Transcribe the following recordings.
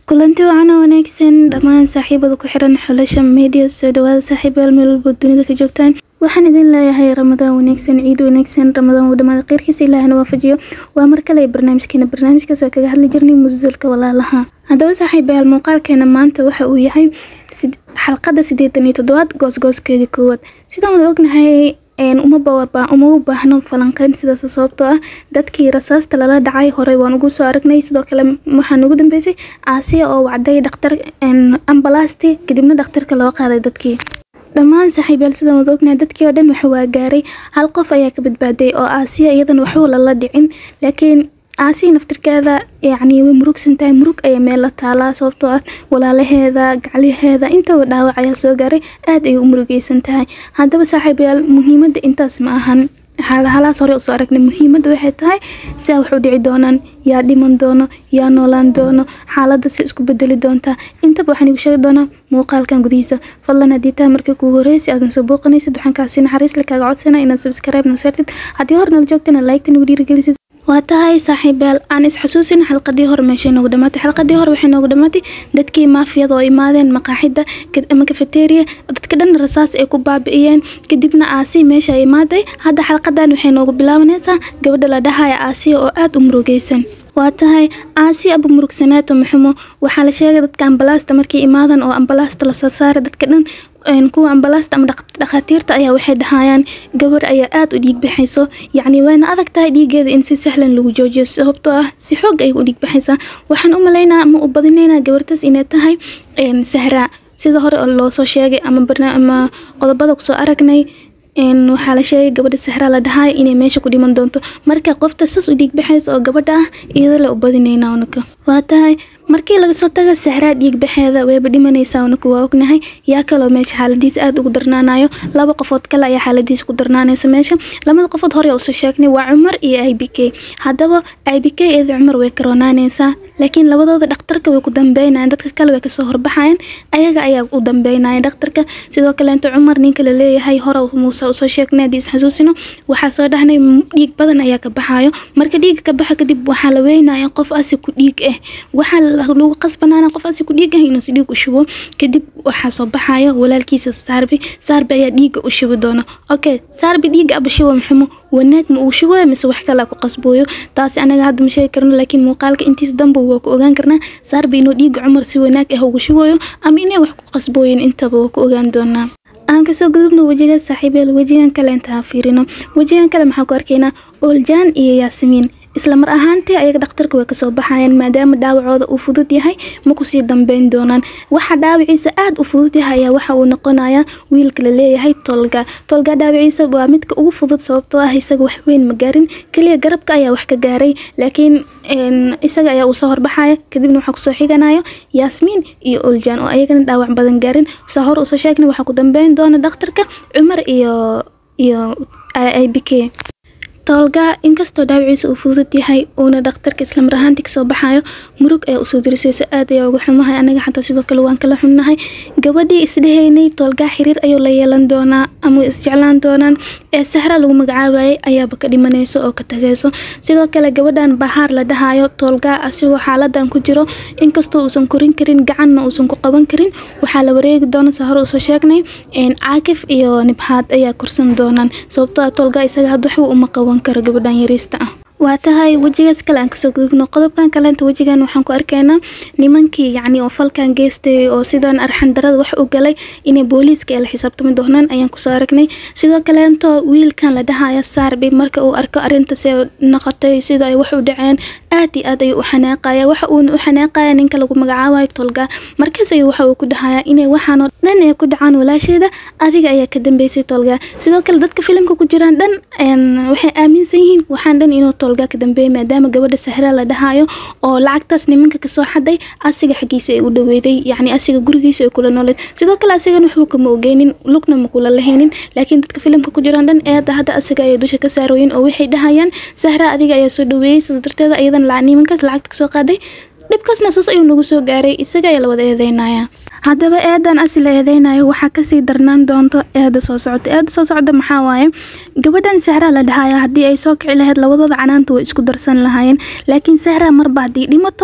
kulanti wacan oo wanaagsan dhammaan saaxiibada ku xiran xulasha media soo dhawaada saaxiibayaal meel walba dunida ka joogtaan waxaan idin leeyahay ramadaan wanaagsan ciid wanaagsan ramadaan uu dhamaada kheyrkiisa ilaahna waafajiyo waa mar kale barnaamijkeena barnaamijkaas oo kaga hadli jirnay musalka walaalaha haddaba saaxiibayaal muuqaalkeena maanta waxa uu yahay xalqada siddeetan iyo toddobaad goosgooskeedii koowaad sidaan wada ognahay uma u baahno falanqeyn sidaas sababtoo ah dadkii rasaasta lala dhacay horey waan ugu soo aragnay sidoo kale waxaan ugu dambeysay aasiya oo wacday dhaktar ambalasti kadibna dhakhtarka loo qaaday dadkii dhammaan saaxiibayaal sidaan wada ognahay dadkii oo dhan waxa waa gaaray hal qof ayaa ka badbaaday oo aasiya iyadan waxba lala dhicin laakiin aasiya naftirkeeda yacni way murugsan tahay murug ayaa meel la taalaa sababtoo ah walaalaheeda gacliheeda intaba dhaawac ayaa soo gaaray aad ayay u murugeysan tahay haddaba saaxiibayaal muhiimadda intaas ma ahan halaas hore usoo aragnay muhiimadda waxay tahay siaa wax u dhici doonaan yaa dhiman doono yaa noolaan doono xaaladda si isku bedeli doontaa intaba waxaan igu sheegi doonaa muuqaalkan gudihiisa fadlan haddii tahay markii kugu horreysay aadan soo booqanaysid waxaan kaasi naxariis le kaaga codsana inaad subscribe noo saartid haddii hor nala joogtana like-ta nagu dhiirigelisid waa tahay saaxiibayaal aan isxasuusin xalqadii hore meeshay noogu dhamaatay xalqadii hore waxay noogu dhamaatay dadkii maafiyada oo imaadeen maqaaxida ama kafeteria dadka dhan rasaas ay ku baabi'iyeen kadibna aasiya meesha ay imaaday hadda xalqadan waxay noogu bilaabanaysaa gabadha la dhahaya aasiya oo aada u murugeysan waa tahay aasiya aba murugsanaato maxumo waxaa la sheegay dadka ambalaasta markay imaadan oo ambalaasta lasoo saaray dadka dhan kuwa ambalaasta ama dhakhaatiirta ayaa waxay dhahayaan gabar ayaa aada u dhiig baxayso yacni wayna adag tahay dhiigeeda in si sahlan lagu joojiyo sababtoo ah si xoog ay u dhiig baxaysaa waxaan u malaynaa ama u badinaynaa gabartaas inay tahay sahraa sida hore oo loosoo sheegay ama ama qodobada kusoo aragnay waxaa la sheegay gabadha sahraa la dhahay inay meesha ku dhiman doonto marka qofta sas u dhiig baxaysa oo gabadha ah iyada le u badinaynaa unaka waa tahay markii laga soo taga sahraa dhiig baxeeda wayba dhimanaysaa unaku waa ognahay yaa kaloo meesha xaaladiisa aada ugu darnaanayo laba qofood kale ayaa xaaladiisa ku darnaanaysa meesha labada qofood hore usoo sheegnay waa cumar iyo i b k haddaba i b k eeda cumar way karoonaanaysaa laakiin labadooda dhakhtarka way ku dambeynayaan dadka kale way kasoo horbaxayaan ayaga ayaa u dambeynaya dhakhtarka sidoo kaleento cumar ninka la leeyahay hore muuse usoo sheegnay haddii isxasuusino waxaa soo dhahnay dhiig badan ayaa ka baxayo marka dhiiga ka baxa kadib waxaa la weynaya qof asi ku dhiig ah waxaa lagu qasbanaana qof asi ku dhiig ah inuu si dhiig u shubo kadib waxaa soo baxayo walaalkiisa saarbi saarbi ayaa dhiiga u shubi doona okay saarbi dhiiga aba shubo maxumo wanaag ma uu shubayo mise wax kale ku qasbooyo taasi anaga hadda ma sheegi karno laakiin muuqaalka intiisa dambe waa ku ogaan karnaa saarbi inuu dhiiga cumar si wanaag ah ugu shubayo ama inay wax ku qasbooyin intaba waa ku ogaan doonaa aan kasoo gudubno wejiga saaxiibeel wejigan kale intaa fiirino wejigan kale maxaa ku arkaynaa ooljaan iyo yaasimiin isla mar ahaantii ayaga dhakhtarka way kasoo baxayaan maadaama dhaawacooda uu fudud yahay ma kusii dambeyn doonaan waxa dhaawaciisa aada u fudud yahay ayaa waxa uu noqonayaa wiilka la leeyahay tolga tolga dhaawaciisa waa midka ugu fudud sababtoo ah isaga wax weyn ma gaarin keliya garabka ayaa wax ka gaaray laakiin isaga ayaa uu soo horbaxaya kadibna waxaa kusoo xiganayo yaasmiin iyo oljaan oo ayagana dhaawac badan gaarin saa hor usoo sheegnay waxaa ku dambeyn doona dhakhtarka cumar iyo iyo i b k toolga inkastoo dhaawaciisa uu fudud yahay uuna dhakhtarka islamar ahaantii kasoo baxayo murug ayaa usoo dirisayso aad ayaa uga xumahay anaga xataa sidoo kale waan kala xunnahay gabadhii isdhehaynay toolgaa xiriir ayuu la yeelan doonaa ama isjeclaan doonaan ee sahra lagu magacaabayay ayaaba ka dhimanayso oo ka tagayso sidoo kale gabadhan bahaar la dhahayo toolgaa asigoo xaaladan ku jiro inkastoo uusan korin karin gacanna uusan ku qaban karin waxaa la wareegi doona saa hore usoo sheegnay caakif iyo nibhaad ayaa korsan doonaan sababtoo ah toolgaa isaga had waxba uma qaban karo gabadhan yariista ah waa tahay wejigaas kale aan kasoo gudubno qodobkan kaleenta wejigan waxaan ku arkaynaa nimankii yacni oo falkan geystay oo sidan arxan darada wax u galay inay booliiska ay la xisaabtami doonaan ayaan kusoo aragnay sidoo kaleento wiilkan la dhahaya saarbi marka uu arko arrintaas ee noqotay sida ay wax u dhaceen aad iyo aad ayuu u xanaaqaya waxa uuna u xanaaqaya ninka lagu magacaabayo tolga markaas ayuu waxa uu ku dhahayaa inay waxaanoo dhan ay ku dhacaan walaasheeda adiga ayaa ka dambeysay tolga sidoo kale dadka filimka ku jiraan dhan waxay aaminsan yihiin waxaan dhan inuu tolga ka dambeeyay maadaama gabadha sahra la dhahayo oo lacagtaas nimanka kasoo xaday asiga xaggiisa ay u dhaweeday yacni asiga gurigiisa ay kula nooleed sidoo kale asigana waxba kama ogeynin lugna ma kula lahaynin laakiin dadka filimka ku jiraan dhan eeda hadda asiga ayay dusha ka saarooyin oo waxay dhahayaan sahra adiga ayaa soo dhaweeyey sidaas darteeda iyadan nimankaas lacagta kasoo qaaday dhibkaasna saas ayuu nagu soo gaaray isaga ayaa la wada eedeynaya haddaba eedan asi la eedeynayo waxaa kasii darnaan doonto eeda soo socota eeda soo socda maxaa waaye gabadhan sahraa la dhahaya haddii ay soo kici lahayd labadooda canaanta way isku darsan lahaayeen laakiin sahraa marba haddii dhimato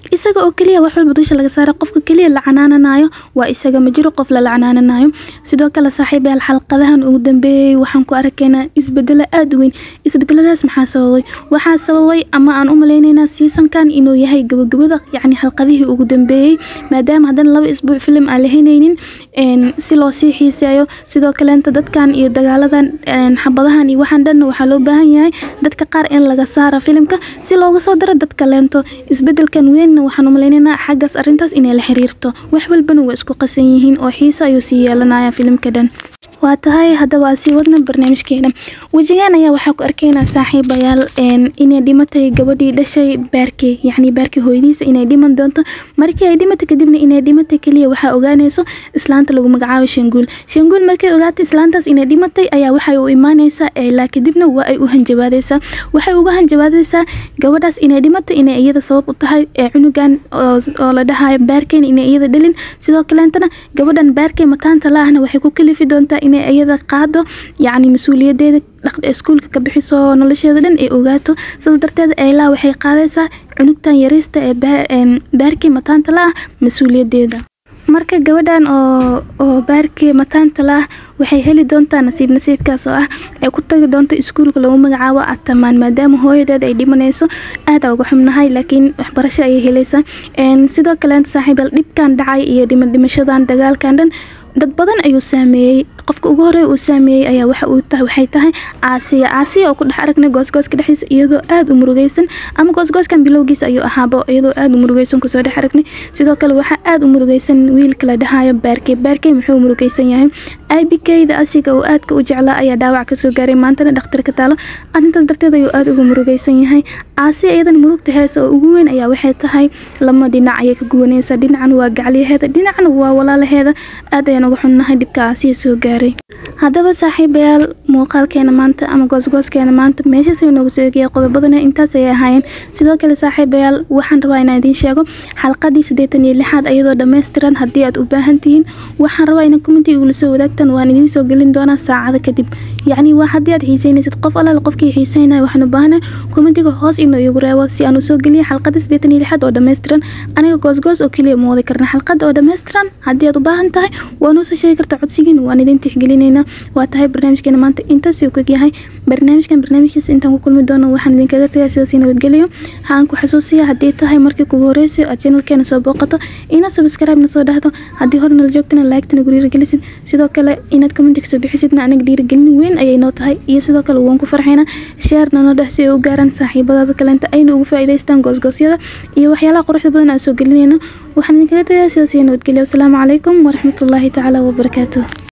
isaga oo keliya wax walba dusha laga saara qofka keliya la canaananayo waa isaga ma jiro qof lala canaananayo sidoo kale saaxiibayaal xalqadahan ugu dambeeyey waxaan ku arkaynaa isbedelo aada u weyn isbedeladaas maxaa sababay waxaa sababay ama aan u maleyneynaa seasonkan inuu yahay gabagabada yacni xalqadihii ugu dambeeyey maadaama haddana laba isbuuc filim aan la heyneynin si loo sii xiiseeyo sidoo kaleenta dadkan iyo dagaaladan xabadahan iyo waxaan dhanna waxaa loo baahan yahay dadka qaar in laga saara filimka si looga soo daro dadka leento isbedelkan weynna waxaan u maleyneynaa xaggaas arrintaas inay la xiriirto wax walbana waa isku qasan yihiin oo xiise ayuu sii yeelanaya filimka dhan waa tahay haddaba aa sii wadna barnaamijkeena wejigaan ayaa waxaa ku arkaynaa saaxiibayaal inay dhimatay gabadhii dhashay baarkey yacni baarkey hooyadiisa inay dhiman doonto markii ay dhimatay kadibna inay dhimatay keliya waxaa ogaanayso islaanta lagu magacaabo shanguul shanguul markay ogaatay islaantaas inay dhimatay ayaa waxay u imaanaysaa eelaa kadibna waa ay u hanjabaadaysaa waxay uga hanjabaadaysaa gabadhaas inay dhimatay inay iyada sabab u tahay ee cunugan oo la dhahayo baarkeyn inay iyada dhalin sidoo kaleentana gabadhan baarkey mataanta laahna waxay ku kalifi doontaa inay iyada qaado yacni mas-uuliyadeeda iskuulka ka bixiso nolosheeda dhan ay ogaato sidaas darteed eylaa waxay qaadaysaa cunugtan yariista ee baarkii mataanta la ah mas-uuliyadeeda marka gabadhan oo oo baarkii mataanta la ah waxay heli doontaa nasiib nasiibkaas oo ah ay ku tagi doonto iskuulka lagu magacaabo atamaan maadaama hooyadeeda ay dhimanayso aada uga xubnahay laakiin waxbarasho ayay helaysaa sidoo kaleenta saaxiibal dhibkan dhacay iyo dhima dhimashadan dagaalkan dhan dad badan ayuu saameeyey qofka ugu horey uu saameeyey ayaa waxa uu tahay waxay tahay aasiya aasiya oo ku dhex aragnay goosgooska dhexdiisa iyadoo aada u murugeysan ama goosgooskan bilowgiisa ayuu ahaabo iyadoo aada u murugeysan kusoo dhex aragnay sidoo kale waxaa aada u murugeysan wiilka la dhahayo baarkey baarkey muxuu murugeysan yahay ibkeyda asiga uu aadka u jeclaa ayaa dhaawac kasoo gaaray maantana dhakhtarka taalo arrintaas darteed ayuu aada ugu murugeysan yahay aasiya iyadan murugta heesa oo ugu weyn ayaa waxay tahay lama dhinac ayay ka guwaneysaa dhinacan waa gacliyaheeda dhinacna waa walaalaheeda aad ayaan uga xunnahay dhibka aasiya soo gaaray haddaba saaxiibayaal muuqaalkeena maanta ama goosgooskeena maanta meeshaas ayuu noogu soo eegaya qodobadana intaas ayay ahaayeen sidoo kale saaxiibayaal waxaan rabaa inaan idiin sheego xalqadii siddeetan iyo lixaad iyadoo dhammaystiran haddii aad u baahan tihiin waxaan rabaa inaan commentiga igula soo wadaagtan waan idiin soo gelin doonaa saacada kadib yacni waa haddii aad xiiseynaysid qof allaale qofkii xiiseynaya waxaan u baahanay commentiga hoos inuu igu reebo si aan u soo geliyo xalqada siddeetan iyo lixaad oo dhammaystiran aniga goosgoos oo keliya ma wadi karna xalqada oo dhammaystiran haddii aad u baahan tahay waa noo soo sheegi kartaa codsigiin waan idin tixgelinaynaa waa tahay barnaamijkeena maanta intaas uu kog yahay barnaamijkan barnaamijkiisa intaan ku kulmi doono waxaan idinkaga tagay sidaas nabadgeliyo haan ku xasuusiya haddii tahay markii kugu horeyso aad channelkeena soo booqato inaad subscribe na soo dhahdo haddii hore nala joogtana like-tana guriiragelisid sidoo kale inaad commentiga soo bixisidna anaga dhiirigelin weyn ayay noo tahay iyo sidoo kale waan ku farxaynaa share nano dheh si ay u gaaraan saaxiibadaada kaleenta ayna ugu faa'iidaystaan goosgoosyada iyo waxyaalaha quruxda badan aan soo gelinayno waxaan idinkaga tagay sidaas iyo nabadgelyo wasalaamu calaykum waraxmatullaahi tacaala wabarakaatuh